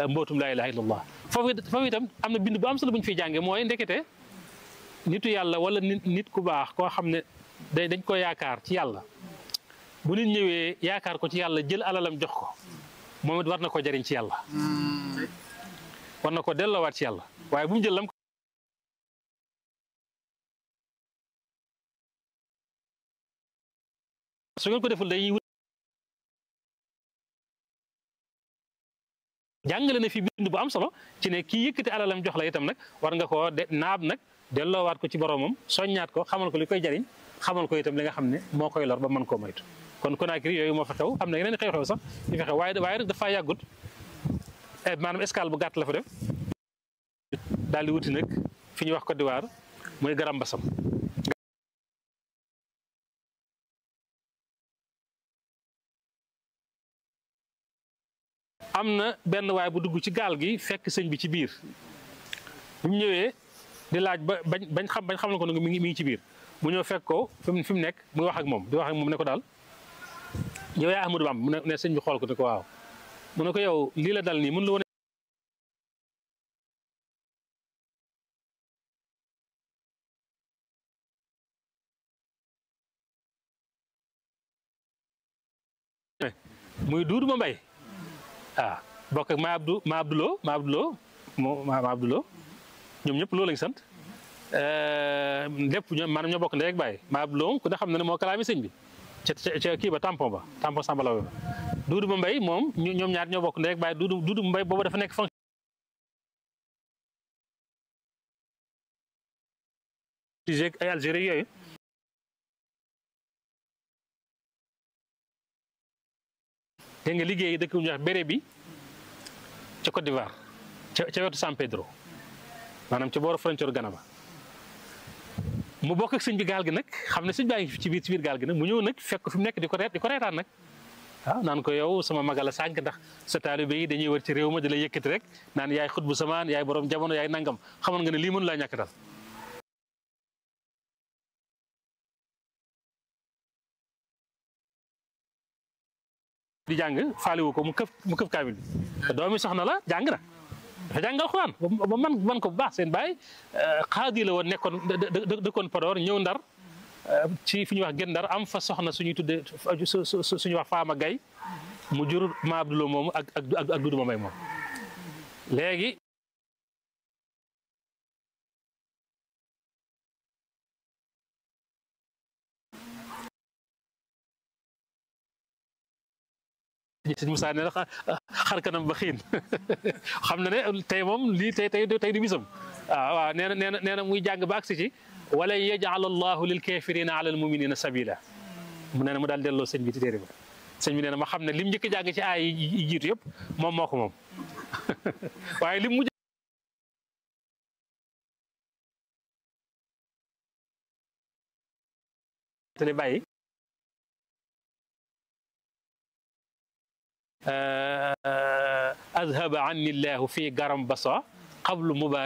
mbootum laa ilaha illallah foofu foofu itam am na bind bu am solo bu ñu fiy jànge mooy ndekete nitu yàlla wala nit nit ku baax koo xam ne day dañ ko yaakaar ci yàlla bu nit ñëwee yaakaar ko ci yàlla jël alalam jox ko moom it war na ko jariñ ci yàlla war na ko delloowaat ci yàlla waaye bu mu jël lam su ngeen ko deful dañuy wut jàngale na fi bind bu am solo ci ne kii yëkkati alalam jox la itam nag war nga koo de naab nag delloowaat ko ci boromam soññaat ko xamal ko li koy jariñ xamal ko itam li nga xam ne moo koy lor ba mën koo moytu kon Conakry yooyu moo fa xew am na yeneen xew-xew sax yu fa xew waaye waaye nag dafa yàggut maanaam escale bu gàtt la fa def daal di wuti nag fi ñuy wax Côte d'Ivoire mooy Garam Bassam am na benn waay bu dugg ci gaal gi fekk sëñ bi ci biir bi mu ñëwee di laaj ba bañ bañ xam bañ xam na ko ne mi ngi mi ngi ci biir mu ñëw fekk ko fi mu fi mu nekk muy wax ak moom di wax ak moom ne ko daal yow yaa Ahmadou Bamba mu ne ne sëñ bi xool ko ne ko waaw mu ne ko yow lii la dal nii mën la woon muy duudu ma mbay ah bokk ak ma abdou ma abdoulo ma abdoulo moo ma abdoulo ñoom ñëpp loolu lañ sant lépp ñoom maanaam ñoo bokk ndey ak baay ma abdoulo ku ne xam na ne moo kalaami sëñ bi ca ca kii ba tampon ba tampon samba law ba duudu ma mbay moom ñoom ñaar ñoo bokk ndey ak baay duudu duudu mbay boobu dafa nekk fonction ay Algérie yooyu dégg nga liggéey dëkk bu ñuy wax béré bi ca Côte d'Ivoire ca ca wetu San Pedro maanaam ca booru frontière Ghana ba mu bokk ak sëñ bi gaal gi nag xam ne sëñ baa ngi ci biir ci biir gaal gi nag mu ñëw nag fekk fi mu nekk di ko reet di ko reetaan nag waaw naan ko yow sama magal a sànq ndax sa taalibe yi dañuy wër ci réew ma di la yëkkati rek naan yaay xut bu samaan yaay borom jamono yaay nangam xamoon nga ne lii mënu laa ñàkk dal di jàng faaliwu ko mu këf mu këf kaamil bi doomi soxna la jàng na dafa jàngal xuraan ba man man ko bu baax seen baay xaadi la woon nekkoon dëkkoon Podor ñëw ndar ci fi ñuy wax gën ndar am fa soxna suñuy tuddee suñuy wax faama gay mu jur ma abdulo moomu ak ak ak dudu ma may moom léegi sëñ Moussa nee na xar kanam ba xiin xam na ne tey moom lii tey tey tey du bisam waaw waaw nee na nee na nee na muy jàng ba agsi ci wala yajal allahu lil kafirina ala al muminina sabila mu nee na mu daal delloo sëñ bi ci téere ba sëñ bi nee na ma xam ne lim njëkk jàng ci aay yi jiitu yëpp moom moo ko moom waaye lim mujj te bàyyi أذهب عني الله في قرم بصا قبل مبارك